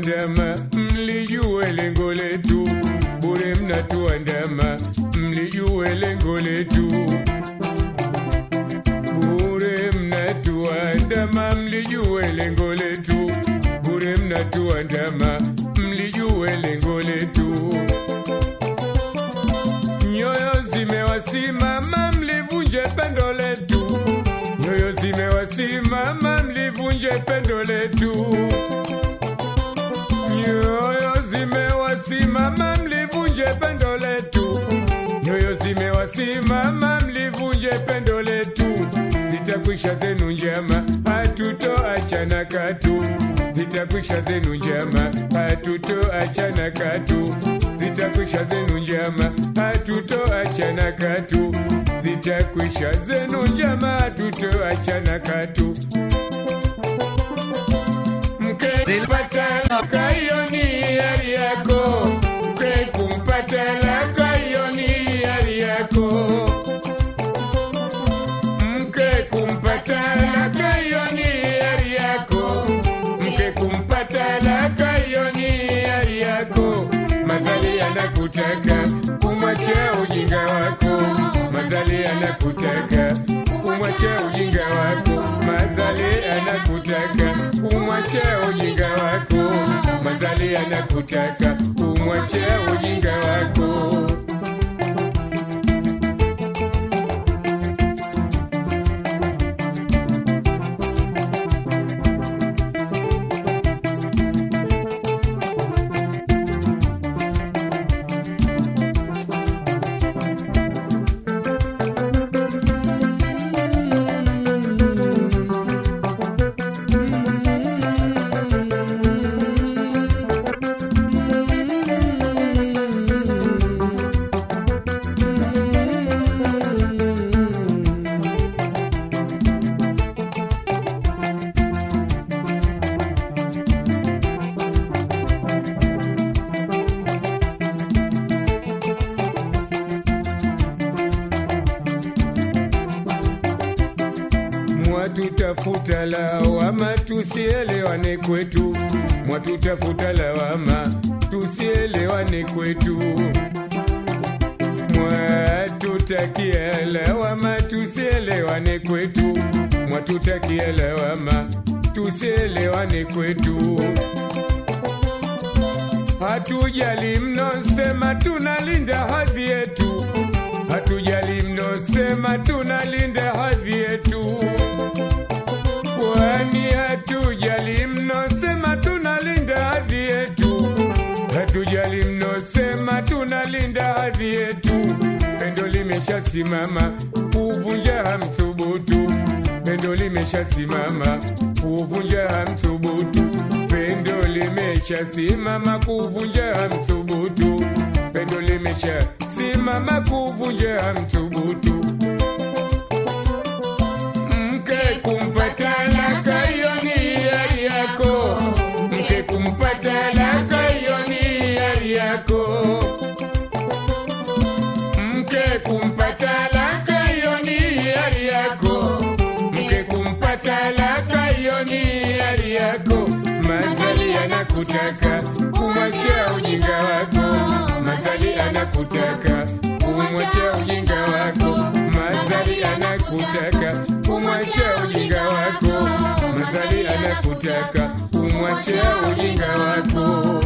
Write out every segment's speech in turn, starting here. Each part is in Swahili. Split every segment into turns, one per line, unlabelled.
mnatuandama, mlijue lengo letu. Bure mnatuandama, mlijue lengo letu. Bure mnatuandama, mlijue lengo letu. Bure mnatuandama, mlijue lengo letu. Nyoyo zimewasimama, mlivunje pendo letu. Nyoyo zimewasimama, mlivunje pendo letu. Nyoyo zimewasimama, mlivunje pendo letu. Nyoyo zimewasimama, mlivunje pendo letu. Zitakwisha zenu njama, hatutoachana katu. Zitakwisha zenu njama, hatutoachana katu. Zitakwisha zenu njama, hatutoachana katu. Zitakwisha zenu njama, hatutoachana katu. Mke kupata laka hiyo ni hiari yako. Mke kumpata laka hiyo ni hiari yako. Mke kumpata laka hiyo ni hiari yako. Mke kumpata laka hiyo ni hiari yako. Mazali anakutaka umwache ujinga wako. Mazali anakutaka umwache ujinga wako. Mazali anakutaka umwache ujinga wako. Mazali anakutaka umwache ujinga wako. Mwatutafuta lawama tusielewane kwetu, mwatutafuta lawama tusielewane kwetu, mwatutakia lawama tusielewane kwetu, mwatutakia lawama tusielewane kwetu. Hatujali mnosema tunalinda hadhi yetu, hatujali mnosema tunalinda hadhi yetu, kwani hatujali mnosema tunalinda hadhi yetu, hatujali mnosema tunalinda hadhi yetu. Pendo limeshasimama kuvunja hamthubutu, pendo limeshasimama kuvunja hamthubutu, pendo limeshasimama kuvunja hamthubutu, pendo limeshasimama kuvunja hamthubutu. Mke kumpata laka hiyo ni hiari yako, mke kumpata laka hiyo ni hiari yako, mke kumpata laka hiyo ni hiari yako, mke kumpata laka hiyo ni hiari yako. Mazali anakutaka kumwacha ujinga wako, mazali anakutaka kumwacha ujinga wako, mazali anakutaka kumwacha ujinga wako, mazali anakutaka kumwacha ujinga wako.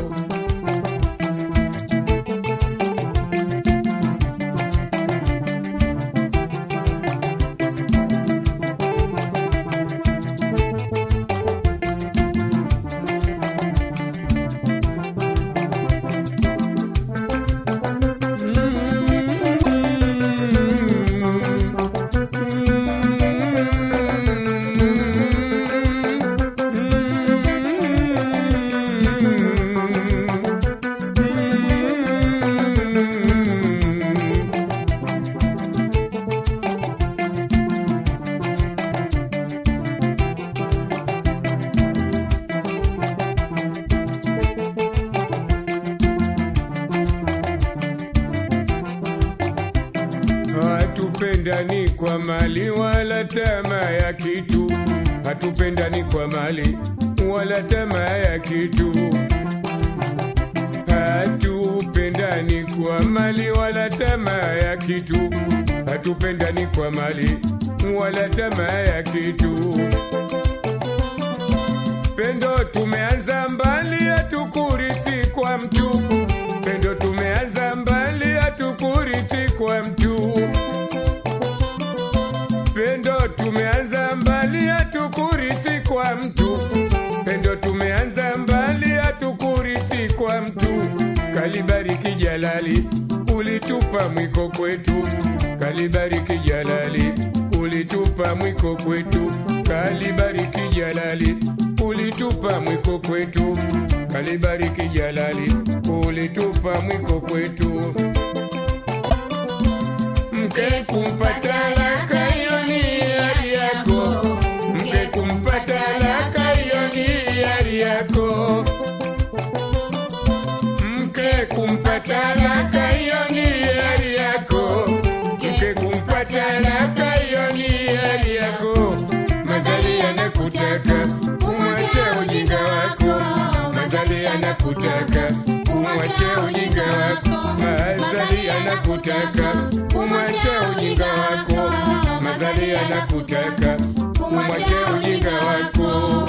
Hatupendani kwa mali wala tamaa ya kitu, hatupendani kwa mali wala tamaa ya kitu. hatupendani kwa mali wala tamaa ya kitu, hatupendani kwa mali wala tamaa ya kitu. Pendo tumeanza mbali, hatukurithi kwa mtu. Pendo tumeanza mbali, hatukurithi kwa mtu. Pendo tumeanza mbali, hatukurithi kwa mtu. Pendo tumeanza mbali, hatukurithi kwa mtu. Kalibariki Jalali, ulitupa mwiko kwetu. Kalibariki Jalali, ulitupa mwiko kwetu. Kalibariki Jalali, ulitupa mwiko kwetu. Kalibariki Jalali, ulitupa mwiko kwetu. Mke kumpata laka hiyo ni hiari yako, mke kumpata laka hiyo ni hiari yako, mke kumpata laka hiyo ni hiari yako, mke kumpata laka hiyo ni hiari yako. Mazali yanakutaka umwache ujinga wako, mazali yanakutaka umwache ujinga wako, mazali yanakutaka umwache ujinga wako, mazali yanakutaka umwache ujinga wako.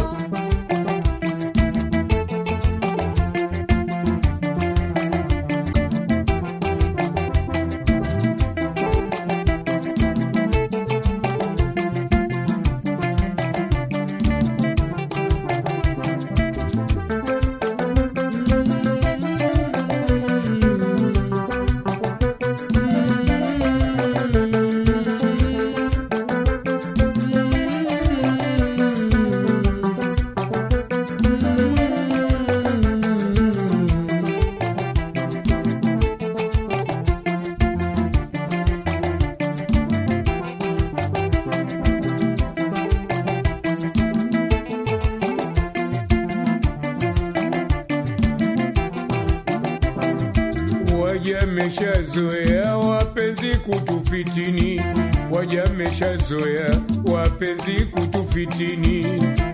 Wajameshazoea wapenzi kutufitini, wajameshazoea wapenzi kutufitini,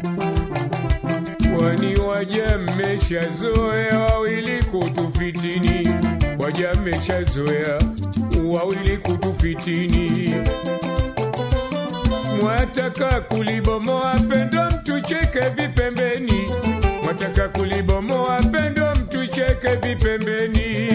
kwani wajameshazoea wawili kutufitini, wajameshazoea wawili kutufitini. Mwataka kulibomoa pendo mtucheke vipembeni, mwataka kulibomoa pendo mtucheke vipembeni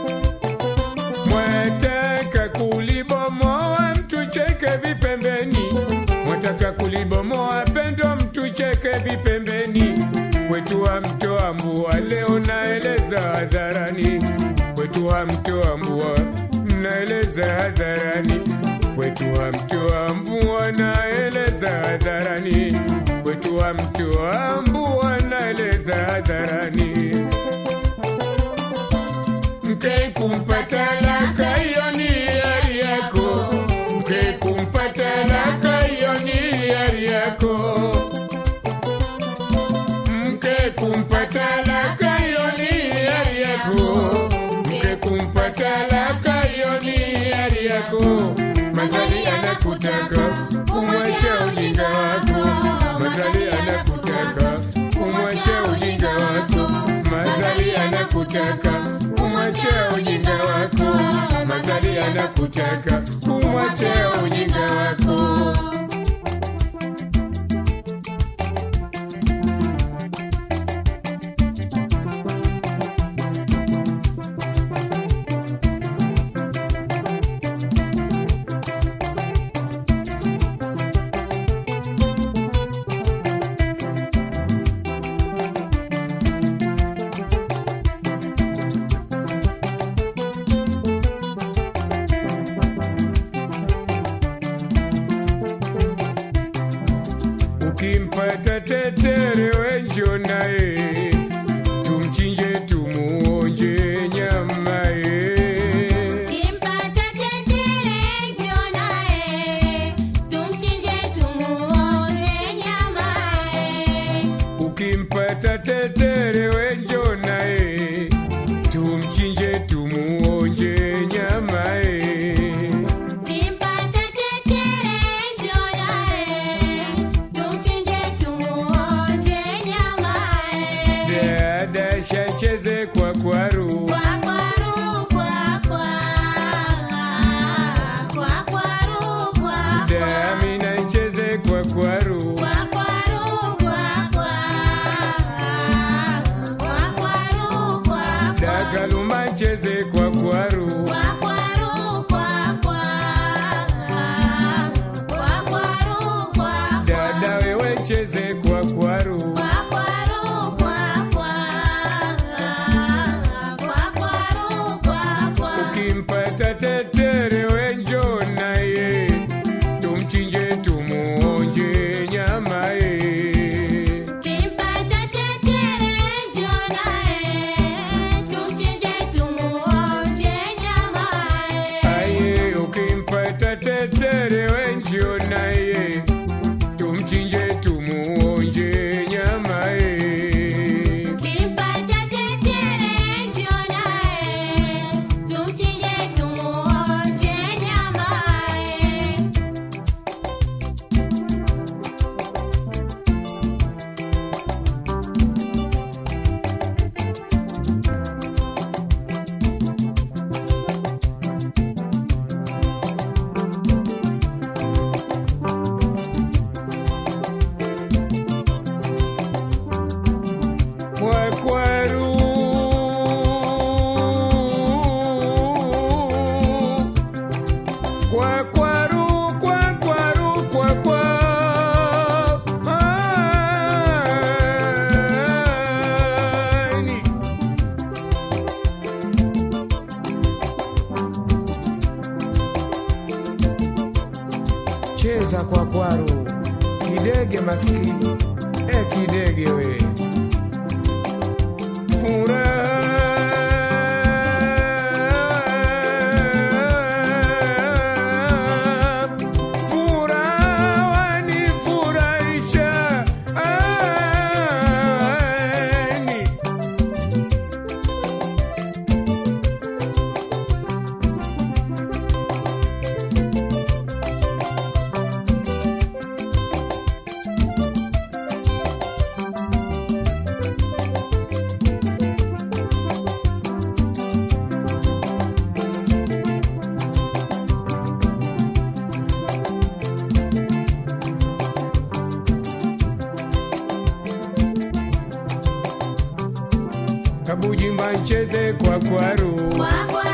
mwataka kulibomoa mtucheke vipembeni, mwataka kulibomoa pendo mtucheke vipembeni. Kwetu wa mtoa mbua leo naeleza hadharani, kwetu wa mtoa mbua naeleza hadharani, kwetu wa mtoa mbua naeleza hadharani, kwetu wa mtoa mbua naeleza hadharani mke kumpata laka hiyo ni hiari yako, mke kumpata laka hiyo ni hiari yako, mke kumpata laka hiyo ni hiari yako, mke kumpata laka hiyo ni hiari yako. Mazali anakutaka umwache ujinga wako, mazali anakutaka umwache ujinga wako, mazali anakutaka umwache ujinga wako, mazali anakutaka umwache ujinga wako. Ukimpata tetere wenjo naye, tumchinje tumuonje nyama ye.
Kimpata tetere njoo naye, tumchinje tumuonje nyama ye.
Ukimpata tetere wenjo naye, tumchinje tumuonje nyama ye.
Kimpata tetere njoo naye, tumchinje tumuonje nyama ye.
Dada shacheze kwa kwaru dada Amina icheze kwa kwaru
kwa kwaru kwa kwa kwa kwaru kwa
dakaluma icheze kwa kwaru
kwa kwaru kwa kwa kwa kwaru kwa
dada wewe cheze kwa kwaru
kwa kwaru kwa kwa kwa kwaru kwa kwa
ukimpata tetere wenjo naye tumchinje tumuonje nyama ye
Kimpata tetere njonae, tumchinje tumuonje nyamae.
aye ukimpata tetere wenjo naye tumchinje tumuonje nyama ye
Kimpata tetere njonae, tumchinje tumuonje nyamae.
kwa kwaru kwa kwaru kwa kwaru kwa kwa ani cheza kwa kwaru kidege maskini e kidege we Furaha, furaha wanifurahisha, ani. kabujimba ncheze kwa kwaru
Kwa kwaru